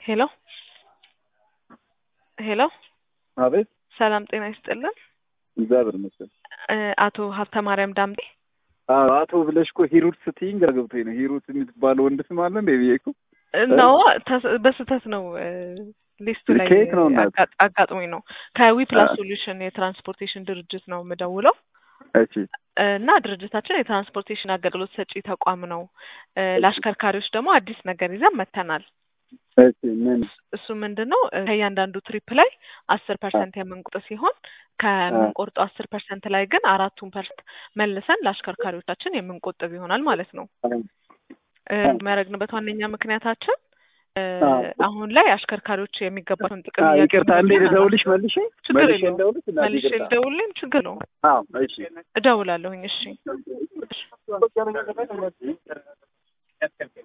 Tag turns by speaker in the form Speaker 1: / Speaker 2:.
Speaker 1: ሄሎ ሄሎ
Speaker 2: አቤት
Speaker 1: ሰላም ጤና ይስጥልን።
Speaker 2: እግዚአብሔር ይመስገን።
Speaker 1: እ አቶ ሀብተ ማርያም ዳምጤ
Speaker 2: አዎ አቶ ብለሽ እኮ ሂሩት ስትይኝ ግራ ገብቶኝ ነው። ሂሩት የምትባለው ወንድ ስም አለ እንደ ብዬ እኮ
Speaker 1: ነው በስህተት ነው እ ሊስቱ ላይ
Speaker 2: ከየት ነው እናት?
Speaker 1: አጋ- አጋጥሞኝ ነው። ከዊ ፕላስ
Speaker 2: አ-
Speaker 1: ሶሉሽን የትራንስፖርቴሽን ድርጅት ነው የምደውለው
Speaker 2: እሺ
Speaker 1: እና ድርጅታችን የትራንስፖርቴሽን አገልግሎት ሰጪ ተቋም ነው። እ ለአሽከርካሪዎች ደግሞ አዲስ ነገር ይዘን መጥተናል።
Speaker 2: እሺ ምን
Speaker 1: እሱ ምንድን ነው እ ከእያንዳንዱ ትሪፕ ላይ አስር ፐርሰንት የምንቆጥ ሲሆን ከምንቆርጠው አስር ፐርሰንት ላይ ግን አራቱን ፐርሰንት መልሰን ለአሽከርካሪዎቻችን የምንቆጥብ ይሆናል ማለት ነው። እ የሚያደርግንበት ዋነኛ ምክንያታችን እ
Speaker 2: አዎ።
Speaker 1: አሁን ላይ አሽከርካሪዎች የሚገባቸውን ጥቅም
Speaker 2: አ፣
Speaker 1: እያገኙ
Speaker 2: ይቅርታ እንዴ
Speaker 1: እንደሆነ
Speaker 2: ልደውልሽ መልሼ
Speaker 1: ችግር
Speaker 2: መልሼ
Speaker 1: የለውም።
Speaker 2: ልደውልሽ እናቴ
Speaker 1: መልሼ
Speaker 2: ይቅርታ።
Speaker 1: ልደውልልኝ ችግር ነው
Speaker 2: አዎ እሺ
Speaker 1: እደውላለሁኝ። እሺ